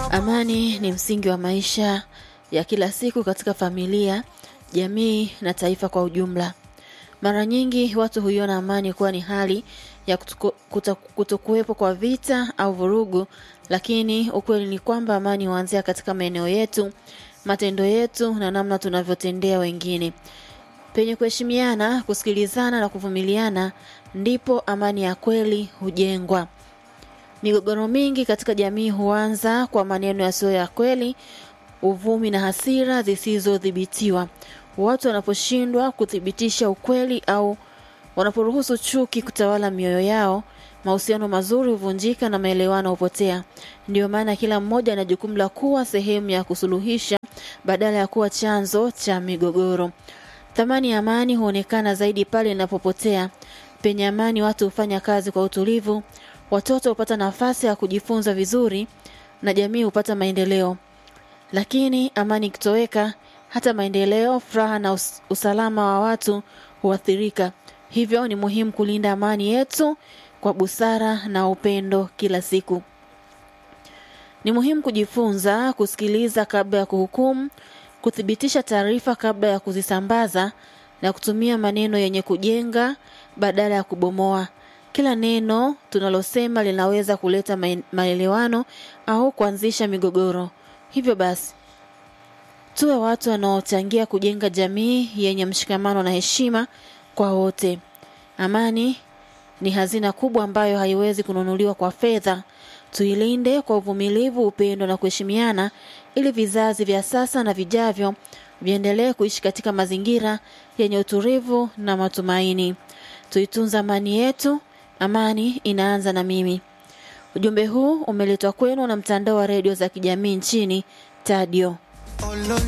Amani ni msingi wa maisha ya kila siku katika familia, jamii na taifa kwa ujumla. Mara nyingi watu huiona amani kuwa ni hali ya kutuko- kuto- kutokuwepo kwa vita au vurugu, lakini ukweli ni kwamba amani huanzia katika maeneo yetu, matendo yetu na namna tunavyotendea wengine. Penye kuheshimiana, kusikilizana na kuvumiliana, ndipo amani ya kweli hujengwa. Migogoro mingi katika jamii huanza kwa maneno yasiyo ya kweli, uvumi na hasira zisizodhibitiwa. Watu wanaposhindwa kuthibitisha ukweli au wanaporuhusu chuki kutawala mioyo yao, mahusiano mazuri huvunjika na maelewano hupotea. Ndiyo maana kila mmoja ana jukumu la kuwa sehemu ya kusuluhisha badala ya kuwa chanzo cha migogoro. Thamani ya amani huonekana zaidi pale inapopotea. Penye amani watu hufanya kazi kwa utulivu, watoto hupata nafasi ya kujifunza vizuri na jamii hupata maendeleo. Lakini amani ikitoweka, hata maendeleo, furaha na us usalama wa watu huathirika. Hivyo ni muhimu kulinda amani yetu kwa busara na upendo kila siku. Ni muhimu kujifunza kusikiliza kabla ya kuhukumu, kuthibitisha taarifa kabla ya kuzisambaza na kutumia maneno yenye kujenga badala ya kubomoa. Kila neno tunalosema linaweza kuleta mae- maelewano au kuanzisha migogoro. Hivyo basi, tuwe watu wanaochangia kujenga jamii yenye mshikamano na heshima kwa wote. Amani ni hazina kubwa ambayo haiwezi kununuliwa kwa fedha. Tuilinde kwa uvumilivu, upendo na kuheshimiana ili vizazi vya sasa na vijavyo viendelee kuishi katika mazingira yenye utulivu na matumaini. Tuitunza amani yetu. Amani inaanza na mimi. Ujumbe huu umeletwa kwenu na mtandao wa redio za kijamii nchini Tadio.